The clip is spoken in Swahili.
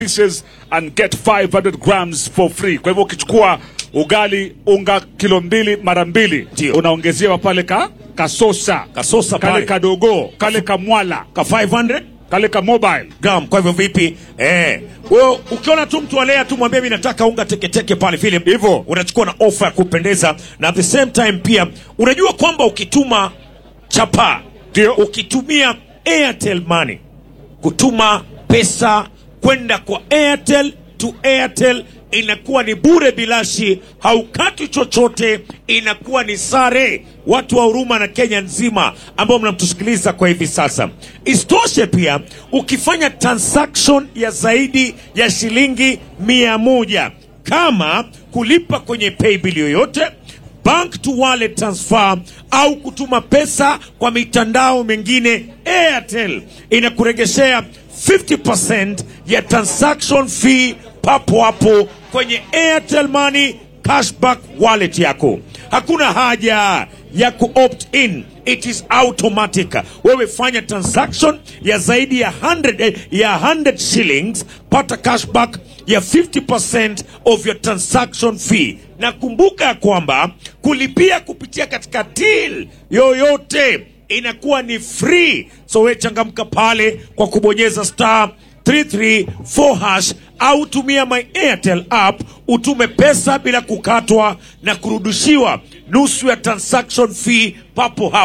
pieces and get 500 grams for free. Kwa hivyo ukichukua ugali unga kilo mbili mara mbili Ndio. unaongezewa pale ka kasosa Kasosa kale pale. kadogo kale kamwala ka 500 kale ka mobile gram. Kwa hivyo vipi? Eh, wewe ukiona tu mtu alea tu mwambie mimi nataka unga teketeke pale vile Hivyo. unachukua na ofa ya kupendeza, na at the same time pia unajua kwamba ukituma chapa Ndio. ukitumia Airtel Money kutuma pesa kwenda kwa Airtel to Airtel inakuwa ni bure bilashi, haukati chochote, inakuwa ni sare. Watu wa huruma na Kenya nzima ambao mnamtusikiliza kwa hivi sasa. Isitoshe pia ukifanya transaction ya zaidi ya shilingi mia moja kama kulipa kwenye paybill yoyote bank to wallet transfer au kutuma pesa kwa mitandao mingine, Airtel inakuregeshea 50% ya transaction fee papo hapo kwenye Airtel Money cashback wallet yako. Hakuna haja ya ku opt in, it is automatic. Wewe fanya transaction ya zaidi ya 100, eh, ya 100 shillings, pata cashback ya 50% of your transaction fee na kumbuka ya kwamba kulipia kupitia katika till yoyote inakuwa ni free. So we changamka pale kwa kubonyeza star 334 hash au tumia my Airtel app utume pesa bila kukatwa na kurudishiwa nusu ya transaction fee papo hapo.